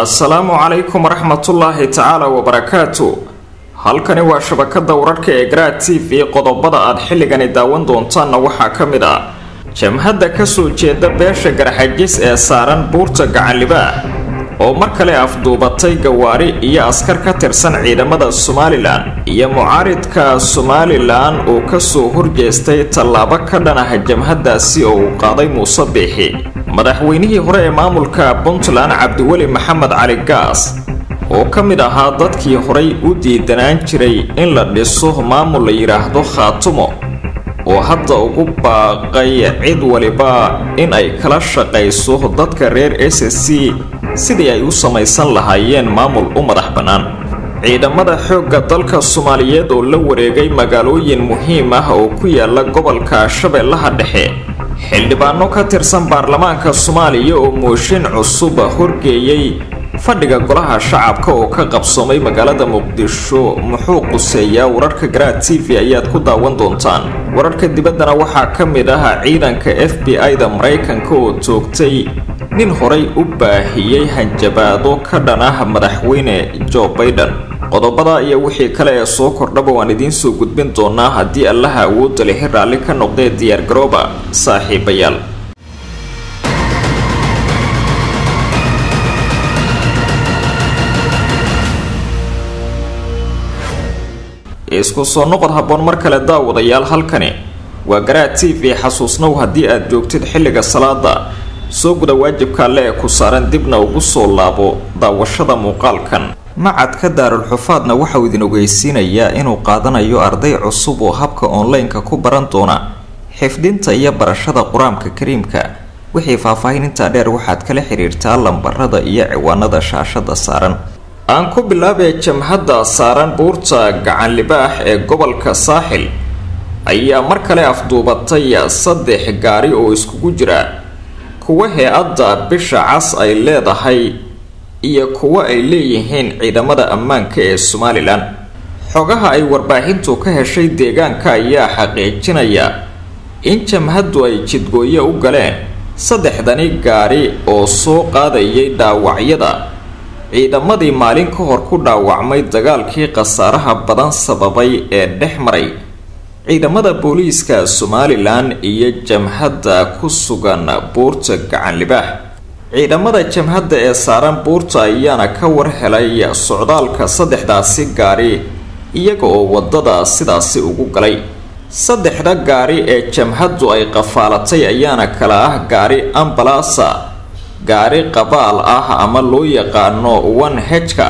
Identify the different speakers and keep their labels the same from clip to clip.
Speaker 1: assalaamu calaykum waraxmatullaahi tacaala wabarakaatu halkani waa shabakada wararka ee garaad t v qodobada aad xilligani daawan doontaanna waxaa ka mid ah jamhadda kasoo jeeda beesha garxajis ee saaran buurta gacanlibaah oo mar kale afduubatay gawaari iyo askar ka tirsan ciidamada somalilan iyo mucaaridka somalilan oo kasoo horjeestay tallaabo ka dhan ah jamhaddaasi oo uu qaaday muuse biixi madaxweynihii hore ee maamulka puntland cabdiweli maxamed cali gaas oo ka mid ahaa dadkii horay u diidanaan jiray in la dhiso maamul la yidhaahdo khaatumo oo hadda ugu baaqay cid waliba in ay kala shaqayso dadka reer s c sidii ay u samaysan lahaayeen maamul u madax bannaan ciidamada xoogga dalka soomaaliyeed oo la wareegay magaalooyin muhiim ah oo ku yaala gobolka shabeellaha dhexe xildhibaano ka tirsan baarlamaanka soomaaliya oo mooshin cusub horgeeyey fadhiga golaha shacabka oo ka qabsoomay magaalada muqdisho muxuu quseeyaa wararka garaad t v ayaad ku daawan doontaan wararka dibaddana waxaa ka mid ah ciidanka f b i-da maraykanka oo toogtay nin horay u baahiyey hanjabaado ka dhan ah madaxweyne jo baiden qodobada iyo wixii kale ee soo kordhaba waan idiin soo gudbin doonaa haddii allaha awoodda lihi raalli ka noqdee diyaargarooba saaxiibayaal isku soo noqod habboon mar kale daawadayaal halkani waa garaad t v xasuusnow haddii aad joogtid xilliga salaada soo guda waajibka alle ee ku saaran dibna ugu soo laabo daawashada muuqaalkan macadka daarulxufaadna waxauu idin ogeysiinayaa inuu qaadanayo arday cusub oo habka online-ka ku baran doona xifdinta iyo barashada qur-aanka kariimka wixii faahfaahin intaa dheer waxaad kala xiriirtaa lambarada iyo ciwaanada shaashada saaran aan ku bilaabee jamhadda saaran buurta gacanlibaax ee gobolka saaxil ayaa mar kale afduubatay saddex gaari oo iskugu jira kuwa hay-adda bisha cas ay leedahay iyo kuwo ay leeyihiin ciidamada ammaanka ee somalilan xogaha ay warbaahintu ka heshay deegaanka ayaa xaqiijinaya in jamhaddu ay jidgooye u galeen saddexdani gaari oo soo qaadayay dhaawacyada ciidamadii maalin ka hor ku dhaawacmay dagaalkii khasaaraha badan sababay ee dhex maray ciidamada booliiska somalilan iyo jamhadda ku sugan buurta gacanlibaax ciidamada jamhadda ee saaran buurta ayaana ka war helay socdaalka saddexdaasi gaari iyaga oo wadada sidaasi ugu galay saddexda gaari ee jamhaddu ay qafaalatay ayaana kala ah gaari ambalasa gaari qabaal ah ama loo yaqaano one hejka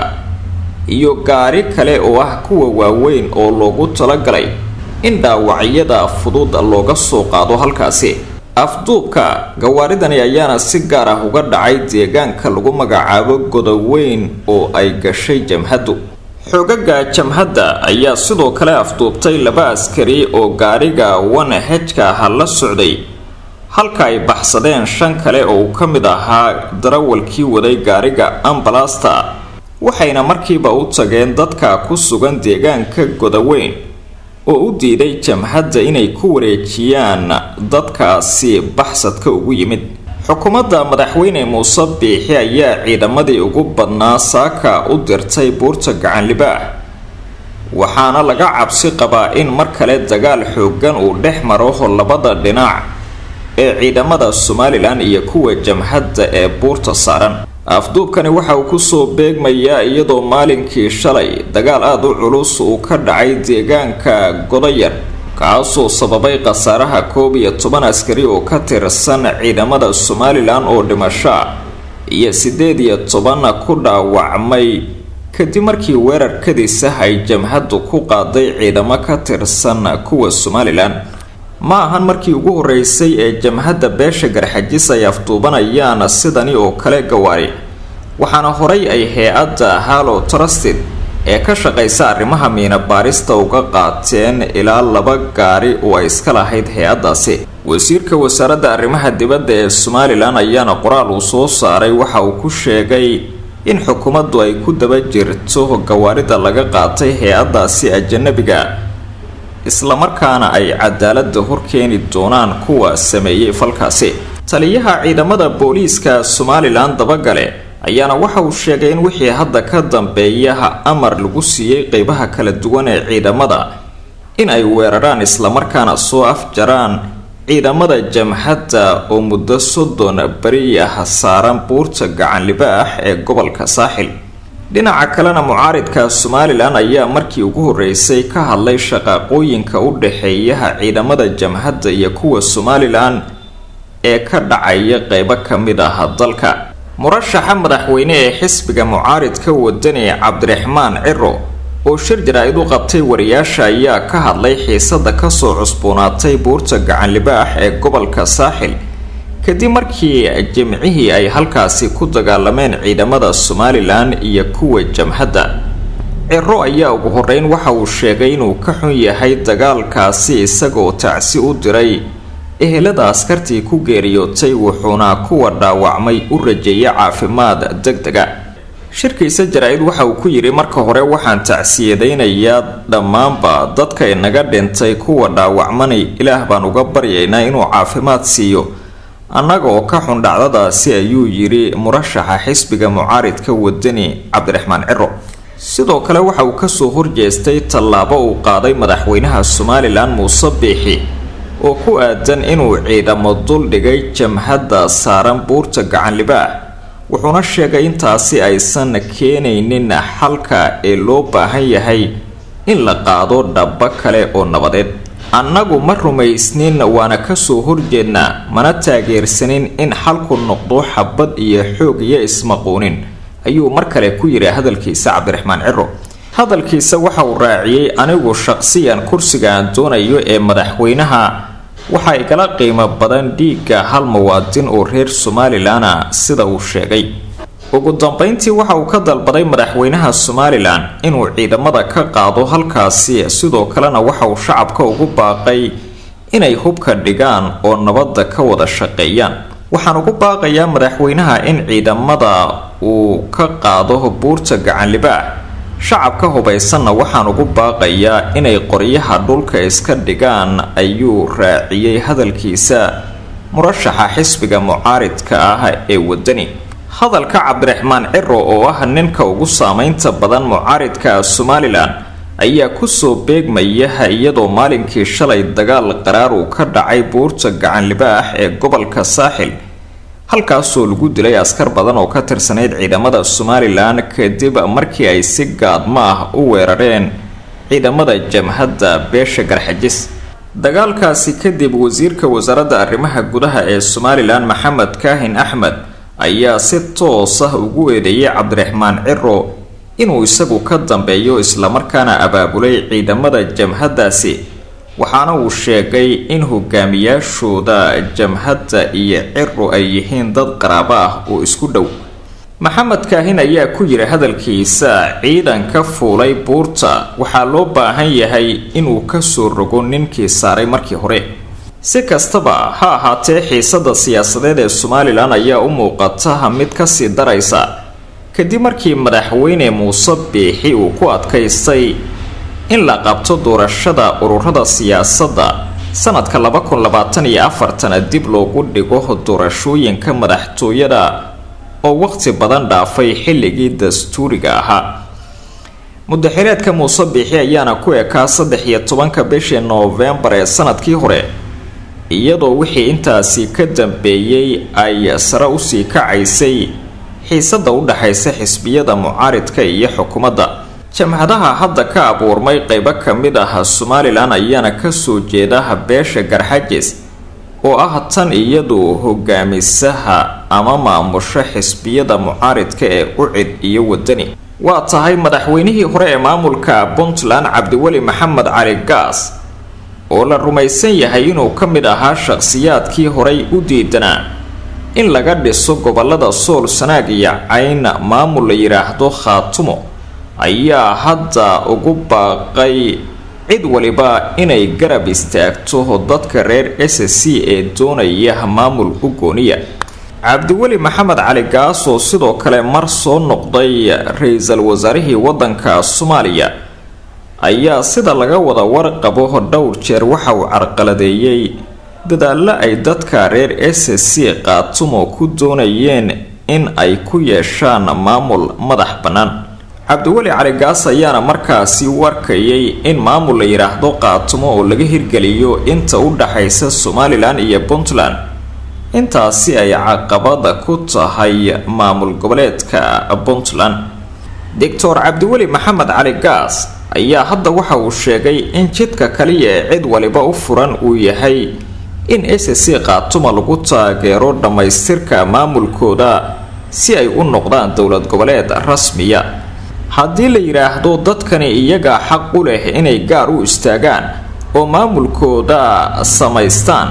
Speaker 1: iyo gaari kale oo ah kuwa waaweyn oo loogu talagalay in dhaawacyada fudud looga soo qaado halkaasi afduubka gawaaridani ayaana si gaar ah uga dhacay deegaanka lagu magacaabo godoweyn oo ay gashay jamhaddu xogaga jamhadda ayaa sidoo kale afduubtay laba askari oo gaariga one hejka ah la socday halka ay baxsadeen shan kale oo uu ka mid ahaa darawalkii waday gaariga ambalasta waxayna markiiba u tageen dadka ku sugan deegaanka godoweyn oo u diiday jamhadda inay ku wareejiyaan dadkaasi baxsadka ugu yimid xukuumadda madaxweyne muuse biixi ayaa ciidamadii ugu badnaa saaka u dirtay buurta gacanlibaax waxaana laga cabsi qabaa in mar kale dagaal xoogan uu dhex maro labada dhinac ee ciidamada somalilan iyo kuwa jamhadda ee buurta saaran afduubkani waxa uu kusoo beegmayaa iyadoo maalinkii shalay dagaal aada u culus uu ka dhacay deegaanka godayar kaasoo sababay khasaaraha koob iyo toban askari oo ka tirsan ciidamada somalilan oo dhimasho iyo siddeed iyo toban ku dhaawacmay kadib markii weerarkadiisa ay jamhaddu ku qaaday ciidamo ka tirsan kuwa somalilan ma ahan markii ugu horeysay ee jamhadda beesha garxajis ay afduubanayaan sidani oo kale gawaari waxaana horay ay hay-adda halo trusted ee ka shaqaysa arrimaha miina baarista uga qaateen ilaa laba gaari oo ay iska lahayd hay-addaasi wasiirka wasaaradda arrimaha dibadda ee somalilan ayaana qoraal uu soo saaray waxa uu ku sheegay in xukuumaddu ay ku daba jirto gawaarida laga qaatay hay-addaasi ajanabiga islamarkaana ay cadaaladda horkeeni doonaan kuwa sameeyey falkaasi taliyaha ciidamada booliiska somalilan dabagale ayaana waxa uu sheegay in wixii hadda ka dambeeya amar lagu siiyey qeybaha kala duwan ee ciidamada in ay weeraraan islamarkaana soo afjaraan ciidamada jamhadda oo muddo soddon beri ah saaran buurta gacan libaax ee gobolka saaxil dhinaca kalena mucaaridka somalilan ayaa markii ugu horeysay ka hadlay shaqaaqooyinka u dhexeeyaha ciidamada jamhadda iyo kuwa somalilan ee ka dhacaya qeybo ka mid ah dalka murashaxa madaxweyne ee xisbiga mucaaridka wadani cabdiraxmaan ciro oo shir jaraa-id u qabtay wariyaasha ayaa ka hadlay xiisada kasoo cusboonaatay buurta gacan libaax ee gobolka saaxil kadib markii jimcihii ay halkaasi ku dagaalameen ciidamada somalilan iyo kuwa jamhadda ciro ayaa ugu horeyn waxa uu sheegay inuu ka xun yahay dagaalkaasi isagoo tacsi u diray ehelada askartii ku geeriyootay wuxuuna kuwa dhaawacmay u rajeeyay caafimaad deg dega shirkiisa jaraa-id waxa uu ku yidhi marka hore waxaan tacsiyadaynayaa dhammaanba dadka inaga dhintay kuwa dhaawacmanay ilaah baan uga baryaynaa inuu caafimaad siiyo annaga oo ka xun dhacdadaasi ayuu yidhi murashaxa xisbiga mucaaridka wadani cabdiraxmaan ciro sidoo kale waxa uu kasoo horjeestay tallaabo uu qaaday madaxweynaha somalilan muuse biixi oo ku aadan inuu ciidamo duldhigay jamhadda saaran buurta gacan libaax wuxuuna sheegay intaasi aysan keenaynin xalka ee loo baahan yahay in la qaado dhaba kale oo nabadeed annagu ma rumaysnin waana kasoo horjeednaa mana taageersanin in xalku noqdo xabad iyo xoog iyo ismaquunin ayuu mar kale ku yidhi hadalkiisa cabdiraxmaan ciro hadalkiisa waxa uu raaciyey anigu shaqsiyan kursiga aan doonayo ee madaxweynaha waxaa igala qiimo badan dhiigga hal muwaadin oo reer somalilan ah sida uu sheegay ugu dambeyntii waxa uu ka dalbaday madaxweynaha somalilan inuu ciidamada ka qaado halkaasi sidoo kalena waxa uu shacabka ugu baaqay inay hubka dhigaan oo nabadda ka wada shaqeeyaan waxaan ugu baaqayaa madaxweynaha in ciidamada uu ka qaado buurta gacan libaax shacabka hubaysanna waxaan ugu baaqayaa inay qoryaha dhulka iska dhigaan ayuu raaciyey hadalkiisa murashaxa xisbiga mucaaridka ah ee wadani hadalka cabdiraxmaan ciro oo ah ninka ugu saameynta badan mucaaridka somalilan ayaa kusoo beegmaya iyadoo maalinkii shalay dagaal qaraar uu ka dhacay buurta gacan libaax ee gobolka saaxil halkaasoo lagu dilay askar badan oo ka tirsanayd ciidamada somalilan kadib markii ay si gaadmo ah u weerareen ciidamada jamhadda beesha garxajis dagaalkaasi kadib wasiirka wasaaradda arrimaha gudaha ee somalilan maxamed kaahin axmed ayaa si toos ah ugu eedeeyay cabdiraxmaan ciro inuu isagu ka dambeeyo islamarkaana abaabulay ciidamada jamhaddaasi waxaana uu sheegay in hogaamiyaashooda jamhadda iyo ciro ay yihiin dad qaraabo ah oo isku dhow maxamed kaahin ayaa ku yidhi hadalkiisa ciidanka fuulay buurta waxaa loo baahan yahay inuu kasoo rogo ninkii saaray markii hore si kastaba ha ahaatee xiisada siyaasadeed ee somalilan ayaa u muuqata mid kasii daraysa kadib markii madaxweyne muuse biixi uu ku adkaystay in la qabto doorashada ururada siyaasadda sanadka laba kun labaatan iyo afartana dib loogu dhigo doorashooyinka madaxtooyada oo waqti badan dhaafay xilligii dastuuriga ahaa mudaxireedka muuse biixi ayaana ku ekaa saddex iyo tobanka bishii noofembar ee sanadkii hore iyadoo wixii intaasi ka dambeeyey ay sare usii kacaysay xiisada u dhaxaysa xisbiyada mucaaridka iyo xukuumadda jamhadaha hadda ka abuurmay qeybo ka mid ah somalilan ayaana kasoo jeeda beesha garxajis oo ah tan iyadu hogaamisaha ama maamusho xisbiyada mucaaridka ee ucid iyo wadani waa tahay madaxweynihii hore ee maamulka puntland cabdiweli maxamed cali gaas oo la rumaysan yahay inuu ka mid ahaa shaqsiyaadkii horay u diidanaa in laga dhiso gobolada sool sanaag iyo cayn maamul la yidhaahdo khaatumo ayaa hadda ugu baaqay cid waliba inay garab istaagto dadka reer s c ee doonaya maamul u gooniya cabdiweli maxamed cali gaas oo sidoo kale mar soo noqday ra-iisul wasaarihii waddanka soomaaliya ayaa sida laga wada warqabo dhowr jeer waxa uu carqaladeeyey dadaallo ay dadka reer s c qaatumo ku doonayeen in ay ku yeeshaan maamul madax bannaan cabdiweli cali gaas ayaana markaasi warkayay in maamul la yidhaahdo qaatumo oo laga hirgeliyo inta u dhaxaysa somalilan iyo puntland intaasi ay caqabada ku tahay maamul goboleedka puntland doctor cabdiweli maxamed cali gaas ayaa hadda waxa uu sheegay in jidka kaliya ee cid waliba u furan uu yahay in s c qaatuma lagu taageero dhammaystirka maamulkooda si ay u noqdaan dowlad goboleed rasmiya haddii la yidhaahdo dadkani iyagaa xaq u leh inay gaar u istaagaan oo maamulkooda samaystaan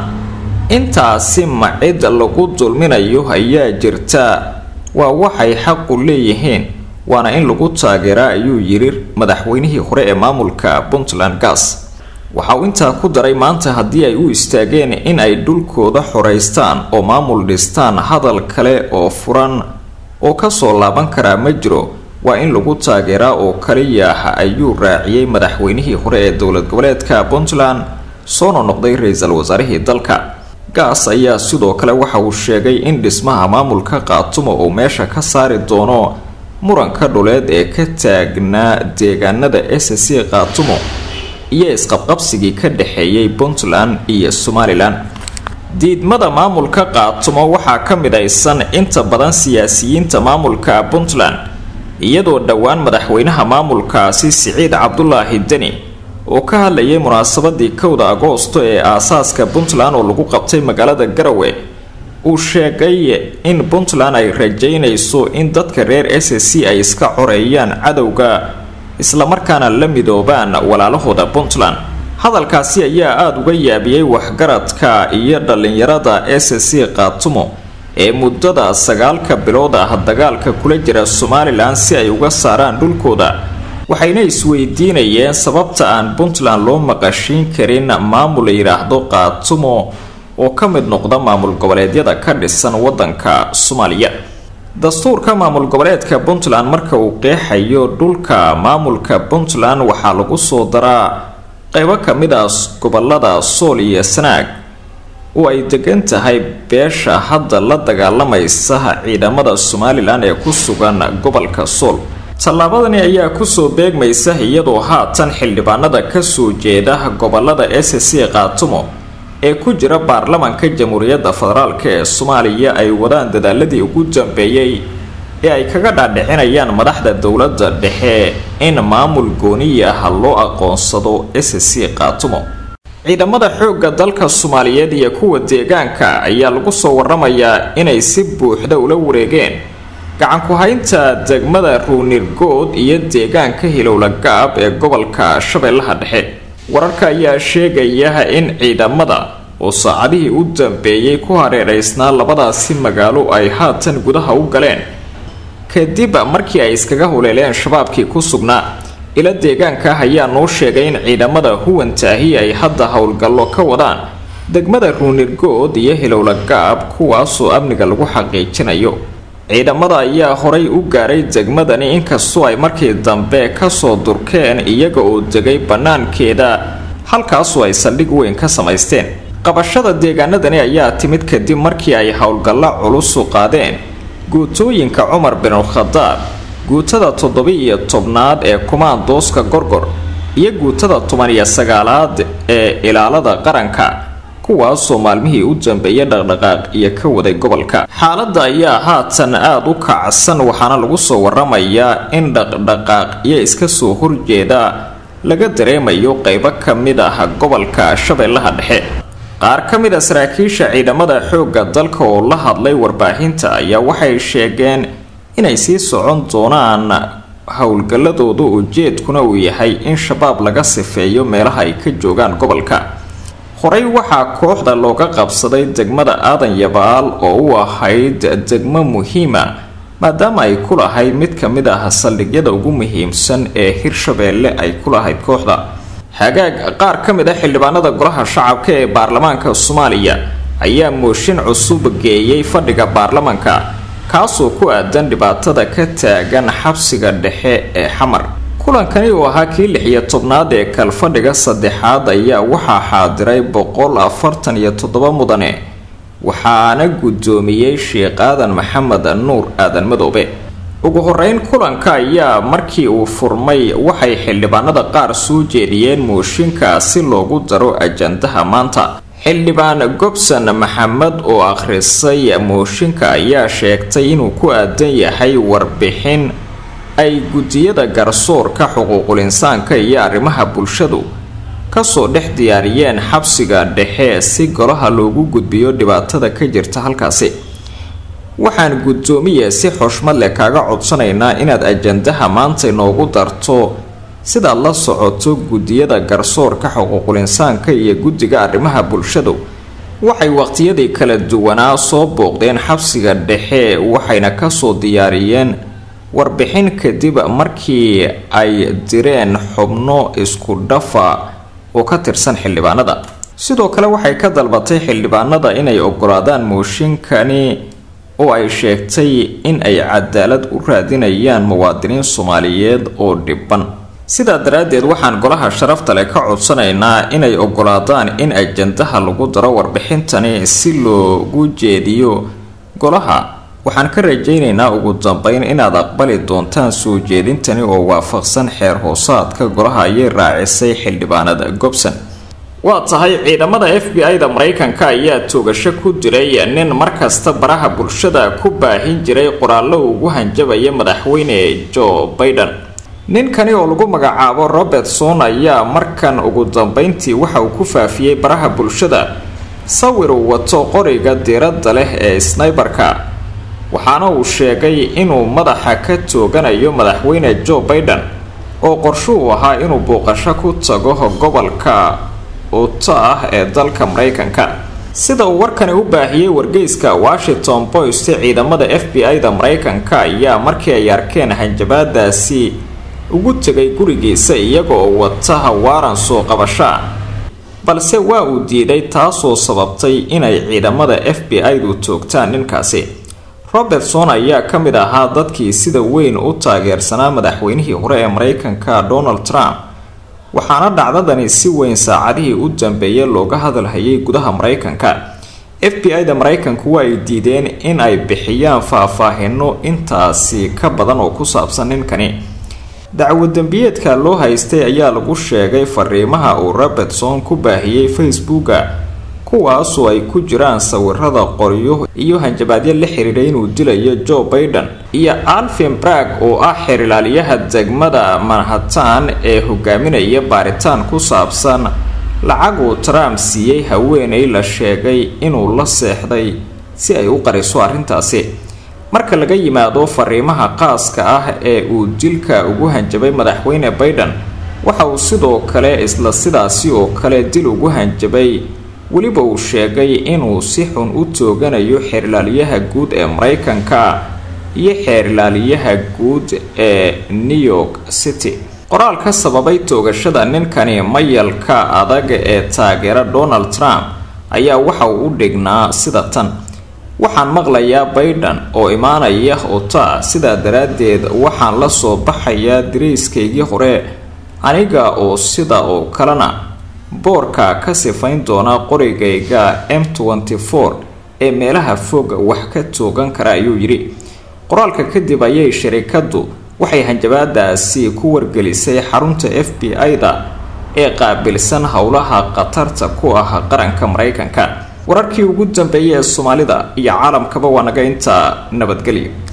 Speaker 1: intaasi ma cid lagu dulminayo ayaa jirta waa waxay xaqu leeyihiin waana in lagu taageeraa ayuu yidhi madaxweynihii hore ee maamulka puntland gas waxa uu intaa ku daray maanta haddii ay u istaageen in ay dhulkooda xoraystaan oo maamul dhistaan hadal kale oo furan oo kasoo laaban karaa ma jiro waa in lagu taageeraa oo kaliya ayuu raaciyey madaxweynihii hore ee dowlad goboleedka puntland soona noqday ra-iisul wasaarihii dalka gaas ayaa sidoo kale waxa uu sheegay in dhismaha maamulka qaatumo uu meesha ka saari doono muranka dhuleed ee ka taagnaa deegaanada s c qaatumo iyo isqabqabsigii ka dhexeeyay puntland iyo somalilan diidmada maamulka qaatumo waxaa ka midaysan inta badan siyaasiyiinta maamulka puntland iyadoo dhowaan madaxweynaha maamulkaasi siciid cabdulaahi deni oo ka hadlayay munaasabadii kowda agoosto ee aasaaska puntland oo lagu qabtay magaalada garawe uu sheegay in puntland ay rajaynayso in dadka reer s c ay iska coreeyaan cadowga islamarkaana la midoobaan walaalahooda puntland hadalkaasi ayaa aada uga yaabiyey waxgaradka iyo dhallinyarada s c qaatumo ee muddada sagaalka bilood ah dagaalka kula jira somalilan si ay uga saaraan dhulkooda waxayna isweydiinayeen sababta aan puntland loo maqashiin karin maamul la yidhaahdo qaatumo oo ka mid noqda maamul goboleedyada ka dhisan wadanka soomaaliya dastuurka maamul goboleedka puntland marka uu qeexayo dhulka maamulka puntland waxaa lagu soo daraa qeybo ka mid ah gobolada sool iyo sanaag oo ay degan tahay beesha hadda la dagaalamaysa ciidamada somalilan ee ku sugan gobolka sool tallaabadani ayaa kusoo beegmaysa iyadoo haatan xildhibaanada kasoo jeeda gobolada s c qaatumo ee ku jira baarlamanka jamhuuriyadda federaalk ee soomaaliya ay wadaan dadaaladii ugu dambeeyey ee ay kaga dhaadhicinayaan madaxda dowladda dhexe in maamul gooniya ah loo aqoonsado s c qaatumo ciidamada xoogga dalka soomaaliyeed iyo kuwa deegaanka ayaa lagu soo waramayaa inay si buuxda ula wareegeen gacanku haynta degmada ruunirgood iyo deegaanka hilowla gaab ee gobolka shabeellaha dhexe wararka ayaa sheegaya in ciidamada oo saacadihii u dambeeyey ku hareeraysnaa labadaasi magaalo ay haatan gudaha u galeen kadib markii ay iskaga huleeleen shabaabkii ku sugnaa ila deegaanka ah ayaa noo sheegay in ciidamada huwantaahi ay hadda howlgallo ka wadaan degmada ruunirgood iyo hilowla gaab kuwaasoo amniga lagu xaqiijinayo ciidamada ayaa horay u gaaray degmadani inkastoo ay markii dambe kasoo durkeen iyaga oo degay bannaankeeda halkaasoo ay saldhig weyn ka samaysteen qabashada deegaanadani ayaa timid kadib markii ay howlgallo culusu qaadeen guutooyinka cumar binulkhadaab guutada toddoba-iyo tobnaad ee kumaandooska gorgor iyo guutada toban iyo sagaalaad ee ilaalada qaranka kuwaasoo maalmihii u dambeeyay dhaqdhaqaaq iyo ka waday gobolka xaaladda ayaa haatan aada u kacsan waxaana lagu soo waramayaa in dhaqdhaqaaqyo iska soo horjeeda laga dareemayo qeybo ka mid ah gobolka shabeellaha dhexe qaar ka mid a saraakiisha ciidamada xoogga dalka oo la hadlay warbaahinta ayaa waxay sheegeen inay sii socon doonaan howlgalladooda ujeedkuna uu yahay in shabaab laga sifeeyo meelaha ay ka joogaan gobolka horey waxaa kooxda looga qabsaday degmada aadan yabaal oo u ahayd degmo muhiima maadaama ay ku lahayd mid ka mid ah saldhigyada ugu muhiimsan ee hirshabeelle ay ku lahayd kooxda hagaag qaar ka mid a xildhibaanada golaha shacabka ee baarlamaanka soomaaliya ayaa mooshin cusub geeyey fadhiga baarlamanka kaasoo ku aadan dhibaatada ka taagan xabsiga dhexe ee xamar kulankani uu ahaa kii lix iyo tobnaad ee kalfadhiga saddexaad ayaa waxaa xaadiray boqol afartan iyo toddoba mudane waxaana guddoomiyey sheekh aadan maxamed nuur aadan madoobe ugu horeyn kulanka ayaa markii uu furmay waxay xildhibaanada qaar soo jeediyeen mooshinka si loogu daro ajandaha maanta xildhibaan gobson maxamed oo akhrisay mooshinka ayaa sheegtay inuu ku aadan yahay warbixin ay guddiyada garsoorka xuquuqul insaanka iyo arrimaha bulshadu kasoo dhex diyaariyeen xabsiga dhexe si golaha loogu gudbiyo dhibaatada ka jirta halkaasi waxaan guddoomiye si xushmad leh kaaga codsanaynaa inaad ajandaha maanta inoogu darto sidaad la socoto guddiyada garsoorka xuquuqul insaanka iyo guddiga arrimaha bulshadu waxay waqtiyadii kala duwanaa soo booqdeen xabsiga dhexe waxayna kasoo diyaariyeen warbixin kadib markii ay direen xubno isku dhafa oo ka tirsan xildhibaanada sidoo kale waxay ka dalbatay xildhibaanada inay ogolaadaan mooshinkani oo ay sheegtay in ay cadaalad u raadinayaan muwaadiniin soomaaliyeed oo dhiban sidaa daraaddeed waxaan golaha sharafta leh ka codsanaynaa inay ogolaadaan in ajandaha lagu daro warbixintani si loogu jeediyo golaha waxaan ka rajaynaynaa ugu dambeyn inaad aqbali doontaan soo jeedintani oo waafaqsan xeer hoosaadka golaha ayay raacisay xildhibaanada gobson waa tahay ciidamada f b i da maraykanka ayaa toogasho ku diray nin markasta baraha bulshada ku baahin jiray qoraallo ugu hanjabaya madaxweyne joe baiden ninkani oo lagu magacaabo robertson ayaa markan ugu dambeyntii waxa uu ku faafiyey baraha bulshada sawir uu wato qoriga diiradda leh ee snaybarka waxaana uu sheegay inuu madaxa ka tooganayo madaxweyne joe baiden oo qorshuhu ahaa inuu booqasho ku tago gobolka uta ah ee dalka maraykanka sida uu warkani u baahiyey wargeyska washington post ciidamada f b i da maraykanka ayaa markii ay arkeen hanjabaadaasi ugu tegay gurigiisa iyaga oo wata hawaaran soo qabashaa balse waa uu diiday taasoo sababtay inay ciidamada f b i-du toogtaan ninkaasi robertson ayaa ka mid ahaa dadkii sida weyn u taageersanaa madaxweynihii hore ee maraykanka donald trump waxaana dhacdadani si weyn saacadihii u dambeeyay looga hadalhayay gudaha maraykanka f b i da maraykanku waa ay diideen in ay bixiyaan faahfaahino intaasi ka badan oo ku saabsan ninkani dacwo dembiyeedka loo haystay ayaa lagu sheegay fariimaha uu robertson ku baahiyey facebooka kuwaasoo ay ku jiraan sawirada qoryo iyo hanjabaadyo la xiriiray inuu dilayo joe baiden iyo alvin brag oo ah xeerilaaliyaha degmada manhattan ee hogaaminaya baaritaan ku saabsan lacag uu trump siiyey haweenay la sheegay inuu la seexday si ay u qariso arrintaasi marka laga yimaado fariimaha qaaska ah ee uu dilka ugu hanjabay madaxweyne baiden waxa uu sidoo kale isla sidaasi oo kale dil ugu hanjabay weliba uu sheegay inuu si xun u tooganayo xeerlaaliyaha guud ee maraykanka iyo xeerlaaliyaha guud ee new york city qoraal ka sababay toogashada ninkani mayalka adag ee taageera donald trump ayaa waxa uu u dhignaa sida tan waxaan maqlayaa baiden oo imaanaya ota sidaa daraaddeed waxaan la soo baxayaa dariiskaygii hore aniga oo sida oo kalena boorka ka sifayn doona qorigayga m ee meelaha fog wax ka toogan kara ayuu yidhi qoraalka kadib ayay sharikadu waxay hanjabaadaasi ku wargelisay xarunta f b i-da ee qaabilsan howlaha khatarta ku ah qaranka maraykanka wararkii ugu dambeeyay ee soomaalida iyo caalamkaba waa naga intaa nabadgelyo